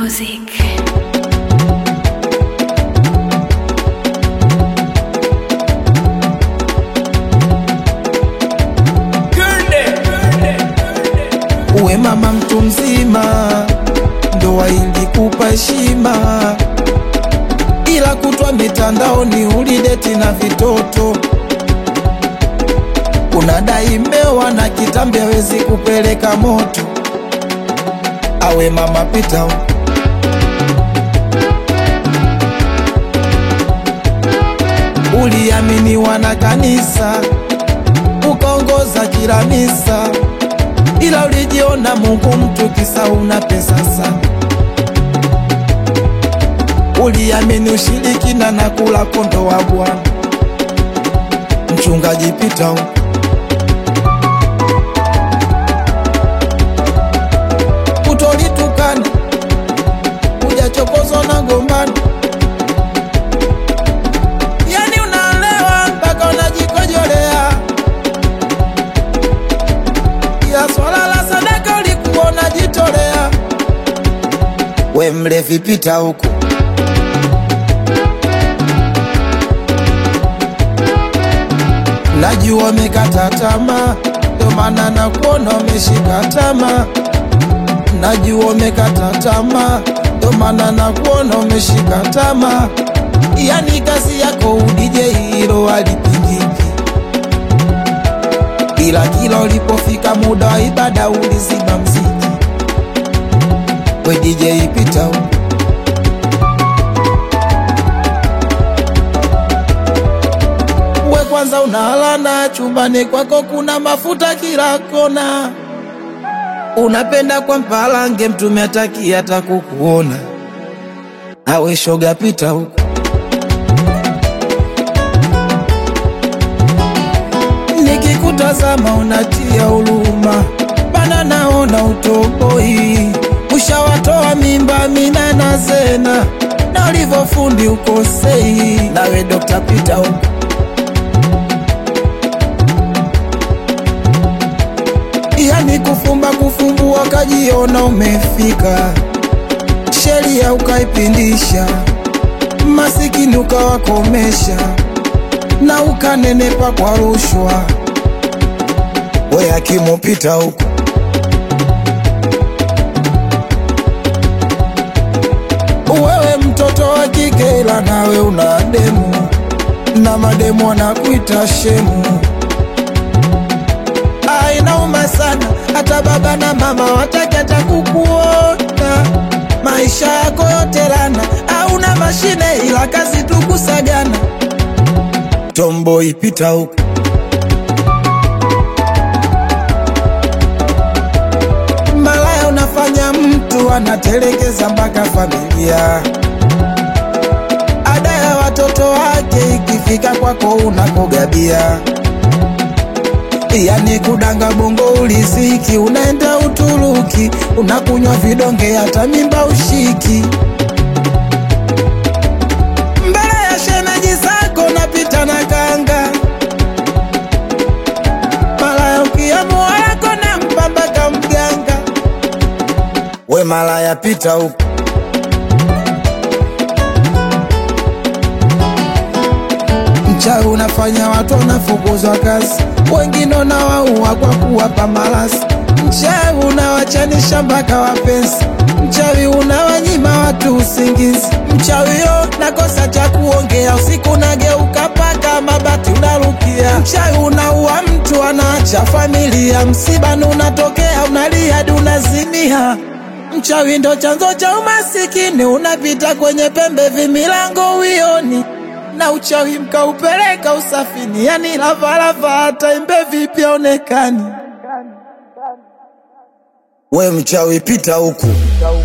Music. Uwe mama mtu mzima, ndoa ilikupa heshima, ila kutwa mitandaoni ulideti na vitoto. Unadai mmeoa na kitambi hawezi kupeleka moto. Awe mama pita huko. Uliaminiwa na kanisa, ukaongoza kila misa ila ulijiona Mungu mtu kisa una pesa sana. Uliamini ushirikina na kula kondo wa Bwana. Mchungaji pita huko. Utolitukana ujachokozwa na gombano, yani unaelewa mpaka unajikojolea ya swala la sadaka ulikuwa unajitolea. We mlevi pita huku, najua umekata tamaa, ndio maana nakuona umeshika tamaa. Najua umekata tamaa, ndio maana nakuona umeshika tamaa. Yani kazi yako udije, hilo halipingiki ila kila ulipofika muda wa ibada ulizima mziki. We DJ pita huko. We kwanza unalana chumbani kwako kuna mafuta kila kona, unapenda kwa mpalange mtume ataki hata kukuona. Awe shoga pita huko. Nikikutazama unatia huruma, bana naona utoboi. Ushawatoa mimba mina na Zena, na ulivyofundi ukosei. Nawe Dr. Peter huko yani kufumba kufumbua, kajiona umefika, sheria ukaipindisha, masikini ukawakomesha na ukanenepa kwa rushwa. We akimupita huko wewe mtoto wa kike, ila nawe una demu na mademu wanakuita shemu. Ah, inauma sana, hata baba na mama wataki hata kukuona. Maisha yako yote lana, hauna mashine ila kazi tu kusagana. Tombo ipita huko malaya, unafanya mtu anatelekeza mpaka familia. Ada ya watoto wake ikifika kwako unakogabia, yani kudanga bongo uliziki, unaenda Uturuki unakunywa vidonge, hata mimba ushiki mbele ya shemeji zako napita na kanga malaya, ukiamua yako na mpambaka mganga. We malaya, pita huko mchawi unafanya watu wanafukuzwa kazi, wengine unawaua kwa kuwapa malasi. Mchawi unawachanisha mpaka wapenzi, mchawi unawanyima watu usingizi. Mchawi yo nakosa cha kuongea, usiku nageuka paka mabati unarukia. Mchawi unaua mtu anaacha familia, msibani unatokea unalia hadi unazimia. Mchawi ndo chanzo cha umasikini, unapita kwenye pembe vimilango uioni na uchawi mkaupeleka usafini, yani lavalava hata imbe vipi aonekani. We mchawi pita huku,